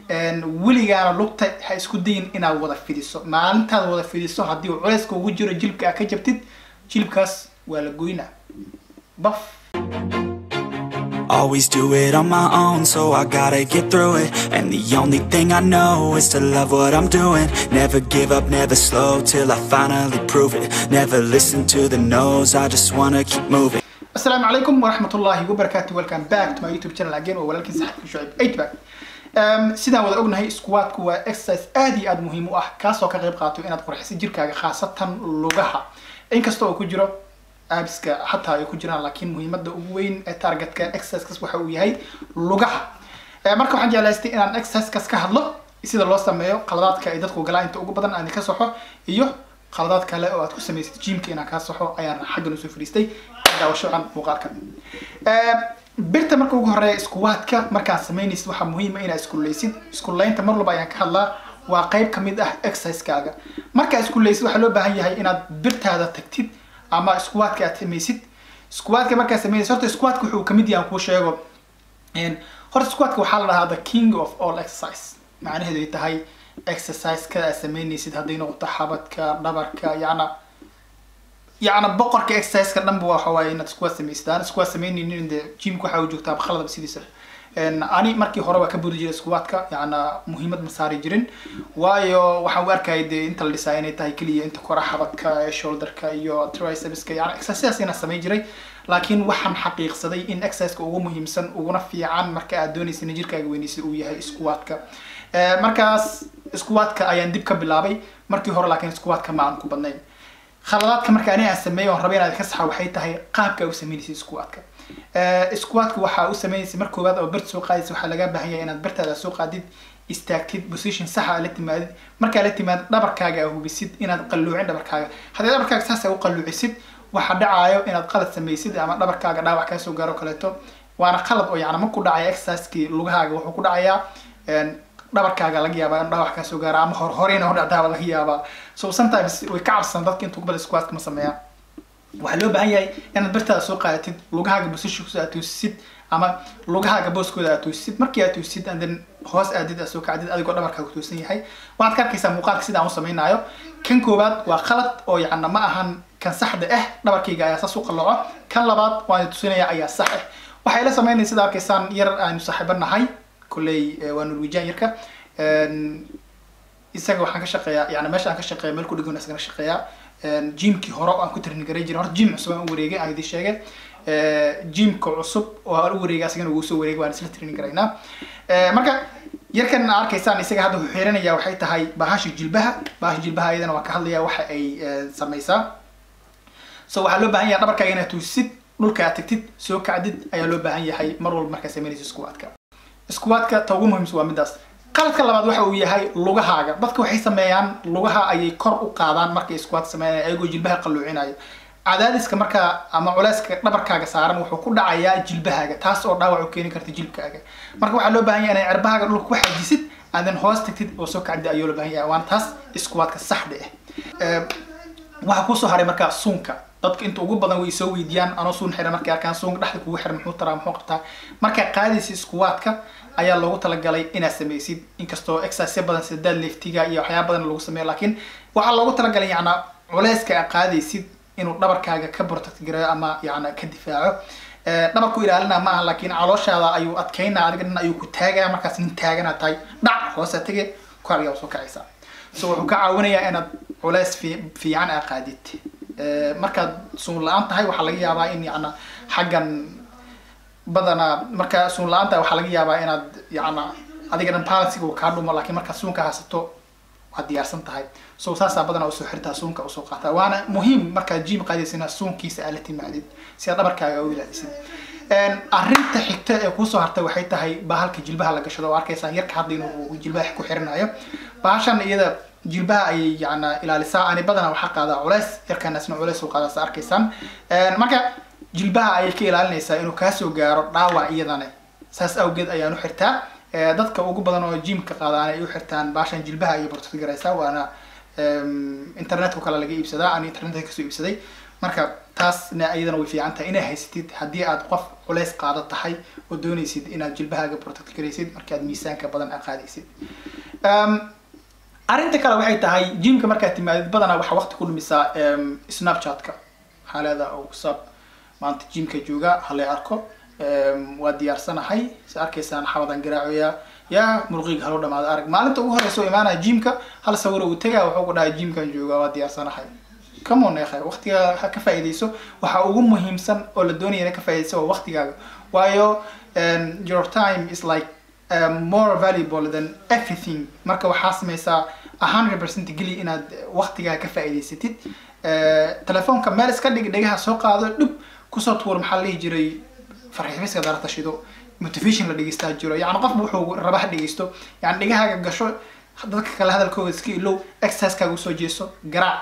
weligaana lugta ha isku dayin inaad wada fidiso maalintaad wada fidiso haddii uu culeyska ugu jiro jilibka aad ka jabtid jilibkaas waa la goynaa baf Always do it on my own, so I gotta get through it. And the only thing I know is to love what I'm doing. Never give up, never slow till I finally prove it. Never listen to the no's, I just wanna keep moving. السلام عليكم ورحمة الله وبركاته welcome back to my YouTube channel again waa walaalkiin saxibka shucayb eightback um, sidaan wada ognahay squatku waa exercise aad iyo aad muhiim u ah kaasoo ka qayb qaato inaad qurxiso jirkaaga khaasatan lugaha inkasta oo ku jiro abiska xataa ay ku jiraan laakiin muhiimada ugu weyn ee targetka exercisekas waxa uu yahay lugaha Eh, marka waxaan jeclaystay inaan exercisekas ka hadlo sida loo sameeyo qaladaadka ay dadku galaan inta ugu badan aan ka soxo iyo qaladaad kale oo aad ku samaysid jimka inaan kaa soxo ayaan xaggan usoo fadhiistay daawasho can muuqaalkan Eh, birta marka ugu horeeya iskuwaadka markaad samaynaysid waxaa muhiima inaad iskuleysid iskuleynta mar walba ayaan ka hadlaa waa qayb kamid ah exercisekaaga markaa iskuleysid waxaa loo baahan yahay inaad birtaada tagtid ama iskuwaadka aad samaysid iskuwaadka markaad samaynaysid horta iskuwaadka wuxuu kamid yahay aan kuu sheego Een, horta squatka waxaa la dhahaa the king of all exercise macnaheedu ay tahay exercise-ka aad samaynaysid hadday noqoto xabadka dhabarka yacna yacna boqorka exercise-ka dhanba waxa waaye inaad squat samaysid aan squat samaynaynin de gymka waxaa u joogtaa khaladaba sidiisa Een, ani markii hore waa ka buri jiray squatka yacna muhiimad ma saari jirin waayo waxaan u arkayay dee inta la dhisaa inay tahay keliya inta kora xabadka shoulderka iyo tricepska yacna exercise inaan samayn jiray laakiin waxaan xaqiiqsaday in exerciseka ugu muhiimsan uguna fiican marka aad doonaysa in jirkaaga weynaysa uu yahay squatka Eh, markaas squatka ayaan dib ka bilaabay markii hore laakiin squatka ma aan ku badnayn khaladaadka marka ani aan sameeyo oon rabay inaad ka saxa waxay tahay qaabka aad u samaynaysa squatka Eh, squatka waxaa u samaynaysa mar koowaad oo birta soo qaadaysa waxaa laga baahan yahay inaad birtaada soo qaadid istaagtid position saxa aad la timaadid markaa la timaadid dhabarkaaga aad hubisid inaad qalluucin dhabarkaaga haddii dhabarkaaga saas aad u qalluucisid waxaa dhacaayo inaad qalad samaysid ama dhabarkaaga dhaawac kaa soo gaaro kaleeto waana qalad oo yacni markuu dhacaya exercisekii lugahaaga wuxuu ku dhacayaa een, dhabarkaaga laga yaabaa in dhaawac kaa soo gaaro ama hor horeyna u dhacdaaba laga yaabaa so sometimes way ka cabsan dadka intuu bada squatka ma sameeyaan waxaa loo baahan yahay inaad birtaada soo qaadatid lugahaaga positionkooda aad toosisid ama lugahaaga booskooda aad toosisid markii aad toosisid and then hoos aadid aad soo kacdid adigoo dhabarkaaga toosan yahay waxaad ka arkaysaa muuqaalka sida aan u samaynayo kan koowaad waa qalad oo yacna ma ahan kan saxda ah dhabarkayga ayaa saas u qalooco kan labaad waan tusinaya ayaa sax ah waxay la samaynaya sida arkaysaan yar aanu saaxiibo nahay kolley eh, waa norwegian yarka Een, isaga waxaan ka shaqeeyaa yani meesha aan ka shaqeeya meel ku dhegan isagana shaqeeyaa Een, gymkii hore oo aan ku train garay jiray horta gym cusub aan u wareegay aan idin sheegay Eh, gymka cusub oo aan u wareegay asagana ugu soo wareegay waan isla train garaynaa Eh, marka yarkan aad arkaysaan isaga hadda wuxuu xiranaya waxay tahay bahasha jilbaha bahasha jilbaha iyadana waan ka hadlaya waxa ay eh, samaysaa so waxaa loo baahan yahay dhabarkaaga inaad tuusid dhulka aad tagtid soo kacdid ayaa loo baahan yahay mar walba markaad samaynayso squatka squatka ta ugu muhiimsan waa midaas qaladka labaad waxa uu yahay lugahaaga dadka waxay sameeyaan lugaha ayay kor u qaadaan markay squat sameynayaan ayagoo jilbaha qalluucinaya cadaadiska markaa ama culeyska dhabarkaaga saaran wuxuu ku dhacayaa jilbahaaga taas oo dhaawac u keeni karta jilbkaaga marka waxaa loo baahan yahay inay cirbahaaga dhulka ku xajisid and then hoos tagtid oo soo kacdid ayuu loo baahan yahay waana taas squatka saxda ah Eh, waxaa kusoo haray markaa suunka dadka inta ugu badan way soo weydiiyaan anoo suun xiran markay arkaan suunka dhexda kugu xiran muxuu taraa muxuu qabtaa markaa qaadaysa iskuwaadka ayaa loogu talagalay inaad samaysid inkastoo exercise badan sida deadliftiga iyo waxyaaba badan lagu sameeyo laakiin waxaa loogu talagalay yacna culeyska aad qaadaysid inuu dhabarkaaga ka protect gareeyo ama yacna ka difaaco Eh, dhabarku ilaalina ma aha laakiin calooshaada ayuu adkeynaa adiga dhan ayuu ku taagaya markaas nin taagana tahay dhac hoosa tege korigaa soo kacaysa so wuxuu ka caawinayaa inaad culeys fi- fiican aa qaadid Eh, markaad suun la-aan tahay waxaa laga yaabaa in yacna xaggan badanaa markaa suun la-aan tahay waxaa laga yaabaa inaad yacna adiga dhan balansiga uu kaa dhumo laakiin markaad suunka haysato waad diyaarsan tahay so saasaa badanaa usoo xirtaa suunka usoo qaataa waana muhiim markaad jim qaadaysa inaad suunkiisa aad la timaadid si aad dhabarkaaga u ilaalisid Een, arrinta xigta ee kusoo hartay waxay tahay bahalka jilbaha la gashado oo arkaysaa yarka hadda inuu jilbaha ku xirinayo bahashan iyada jilbaha ayay yacna ilaalisaa ani badanaa waxaa qaadaa culeys yarkaanasna culeys uu qaadaa sa arkaysaan Een, marka jilbaha ayay ka ilaalinaysaa inuu kaasoo gaaro dhaawac iyadana saas awgeed ayaan u xirtaa Eh, dadka ugu badan oo jimka qaadaan ay u xirtaan baashan jilbaha ayay bartod garaysaa waana em, internetka kale laga iibsadaa aan internetka kasoo iibsaday marka taasna iyadana way fiican tahay inay haysatid haddii aad qof culays qaado tahay oo doonaysid inaad jilbahaaga protect garaysid markaad miisaanka badan aad qaadaysid arrinta kale waxay tahay jimka markaad timaadid badanaa waxaa waqti ku dhumisaa snapchatka waxaa leedaha oo sab maanta jimka jooga halay arko waa diyaarsanahay is arkaysaan xabadan garaacoya yaa muruqiga haloo dhamaado arag maalinta ugu horeysa oo imaanaya jimka hal sawir uu tagaa wuxuu ku dhahay jimkan jooga waa diyaarsanahay come on ekhay waqtiga ha ka faa'iidayso waxa ugu muhiimsan oo la doonaya inay ka faa'iidayso waa waqtigaaga waayo your time is like um, more valuable than everything marka waxaa sameysaa hundred percent geli inaad waqtigaaga ka faa'iidaysatid telefoonka meel iska dhig dhegaha soo qaado dhub kusoo tuur maxaa la dhihi jiray farxiifiska darata shido motivation la dhegeystaa jiro yani qofba wuxuu raba ha dhegeysto yani dhegahaaga gasho dadka kale hadalkooda iska ilow exercisekaaga usoo jeeso garaac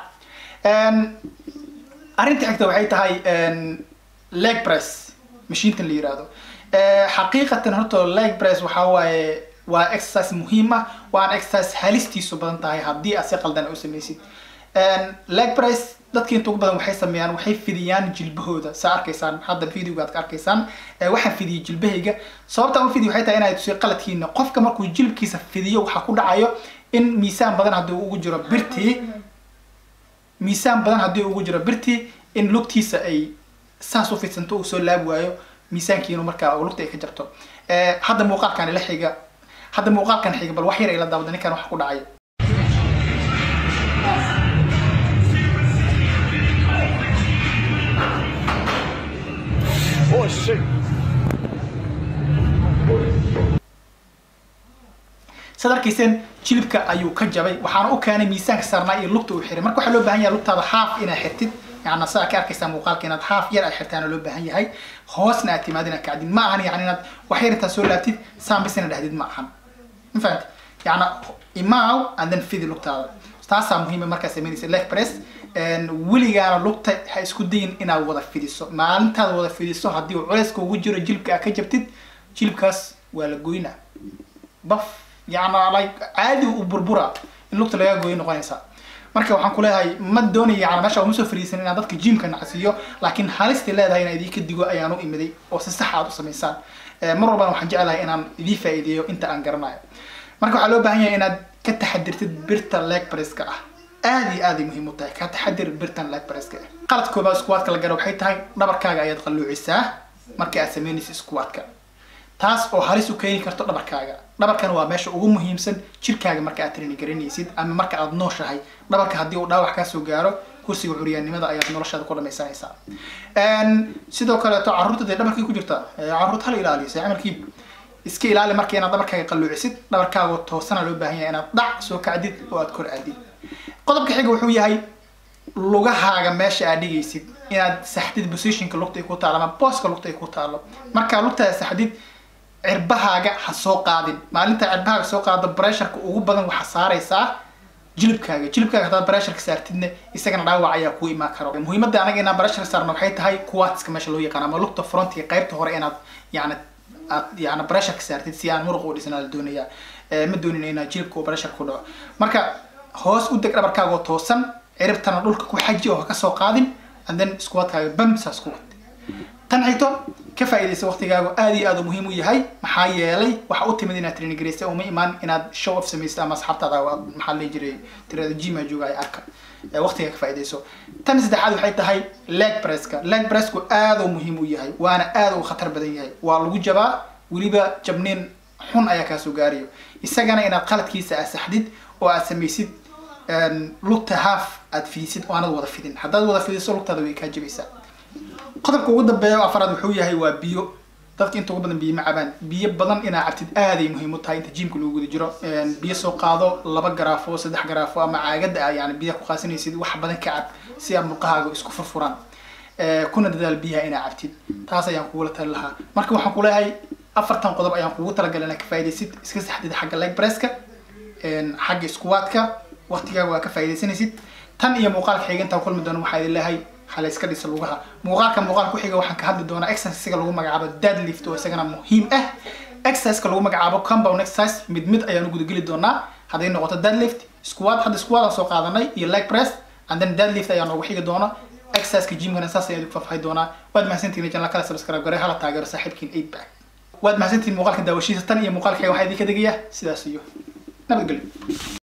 arrinta xigta waxay tahay leg press mashiintan la yiraahdo xaqiiqatan horta leg press waxaa waaye waa exercise muhiim ah waana exercise halistiisu badan tahay haddii aad si qaldan u samaysid leg press dadka inta ugu badan waxay sameeyaan waxay fidiyaan jilbahooda saa arkaysaan hadda videoga aad ka arkaysaan waxaan fidiyay jilbahayga sababta u fidiyo waxay tahay inay tusiyo qaladkiina qofka markuu jilbkiisa fidiyo waxaa ku dhacayo in miisaan badan haddii ugu jiro birtii miisaan badan haddii ugu jiro birtii in lugtiisa ay saas u fidsanto uu soo laabi waayo miisaankiinu markaa oo lugta ay ka jabto hadda muuqaalkan ila xiga hadda muuqaalkan xiga bal wax yar ay la daawada ninkan waxa ku dhacay Oh shit. sad arkayseen jilibka ayuu ka jabay waxaana u keenay miisaanka saarnaa iyo lugta uu xiray marka waxaa loo baahan yahay lugtaada haaf inaad xirtid yani sidaa ka arkaysaa muuqaalka inaad haaf yar aad xirtaana loo baahan yahay hoosna aad timaad inaad kacdid ma ahan yani inaad wax yar intaad soo laabtid saan bis inaad dhahdid ma ahan ma fahamti yani imaaw and then fidi lugtaada taasaa muhiima markaa samaynaysa leg press weligaana lugta ha isku dayin inaad wada fidiso maalintaad wada fidiso haddii uu culayska ugu jiro jilibka aad ka jabtid jilibkaas waa la goynaa baf yani like caadi u burbura in lugta laga gooyo noqonaysa marka waxaan ku leeyahay ma doonaya yani meesha uma soo fariisan inaan dadka jimka nacsiiyo laakiin halistii leedahay inaan idinka digo ayaan u imiday oo si sax aad u samaysaan mar walbana waxaan jeclahay inaan idii faa'iideeyo inta aan garanayo marka waxaa loo baahan yahay inaad ka taxadirtid birta leg presska ah aad iyo aad ay muhiim u tahay ka taxadir birtan leg presska ah qalad koobaad squatka la garo waxay tahay dhabarkaaga ayaad qalluucisaa marka aad samaynaysa squatka taas oo halis u keeni karto dhabarkaaga dhabarkana waa meesha ugu muhiimsan jirkaaga marka aad training garanaysid ama marka aad nooshahay dhabarka haddii uu dhaawac kaasoo gaaro kursiga curyaannimada ayaad noloshaada ku dhamaysanaysaa sidoo kaleeto carruurta dee dhabarkay ku jirta carruurta hala ilaaliyo see camalkii iska ilaali marka inaad dhabarkaaga qalluucisid dhabarkaaga toosana loo baahan yahay inaad dhac soo kacdid oo aad kor aadid qodobka xiga wuxuu yahay lugahaaga meesha aad dhigaysid inaad saxdid positionka lugta ay ku taalo ama booska lugta ay ku taalo markaa lugtaada saxdid cirbahaaga ha soo qaadin maalinta cirbahaaga soo qaado bresharka ugu badan waxaa saaraysaa jilibkaaga jilibkaaga haddaad bresharka saartidna isagana dhaawac ayaa ku imaan karo muhiimadda anaga inaan breshar saarno waxay tahay quadska meesha loo yaqaan ama lugta frontiga qaybta hore inaad yani aad yani bresharka saartid si aan muruq u dhisnaa la doonayaa ma doonin inaad jilibka uu breshar ku dhaco marka hoos u deg dhabarkaaga oo toosan ciribtana dhulka ku xaji oo ha kasoo qaadin and then squatkaaga bam saas ku wad tan xigto ka faa'iidaysa waqtigaagu aad iyo aad u muhiim u yahay maxaa yeelay waxa u timid inaad training garaysa uma imaan inaad show off samaysa ama asxaabtaada maxaa la jiray tirada gym jooga ay arka waqtiga ka faa'iidayso tan saddexaad waxay tahay leg presska leg pressku aad u muhiim u yahay waana aad u khatar badan yahay waa lagu jabaa weliba jabniin xun ayaa kaasoo gaarayo isagana inaad qaladkiisa aad saxdid oo aad samaysid lugta half aad fidisid oo aanad wada fidin haddaad wada fidiso lugtaada way kaa jabaysaa qodobka ugu dambeeya afaraad wuxuu yahay waa biyo dadka inta ugu badan biyo ma cabaan biyo badan inaa cabtid aaday muhiim u tahay inta jimka lagu guda jiro biyo soo qaado laba garaafo saddex garaafo ama caagada ah yani biyaha ku qaasanaysid wax badan ka cab si aad murqahaaga isku furfuraan kuna dadaal biyaha inaa cabtid taas ayaan kugula tali lahaa marka waxaan ku leeyahay afartan qodob ayaan kugu talagalay inaad ka faaidaysid iska saxdid xagga leg presska xagga squatka waqtigaaga waa ka faaidaysanaysid tan iyo muuqaalka xiga intaan kulmi doono waxaa idin leeyahay hala iska dhisa lugaha muuqaalka muuqaal ku xiga waxaan ka hadli doonaa exercisega lagu magacaabo deadlift oo isagana muhiim ah exerciseka lagu magacaabo compound exercise mid mid ayaan u gudageli doonaa hadday noqoto deadlift squat hadda squat aan soo qaadanay iyo leg press and then deadlift ayaa noogu xigi doona exerciseka gymkana saas ayaan idinku faahfaahi doonaa waad mahadsantihiin janala kale subscribe gare hala taageero saaxiibkiin eid back waad mahadsantihiin muuqaalka daawashiisa tan iyo muuqaalka waxaa idinka degaya sidaas iyo nabadgelyo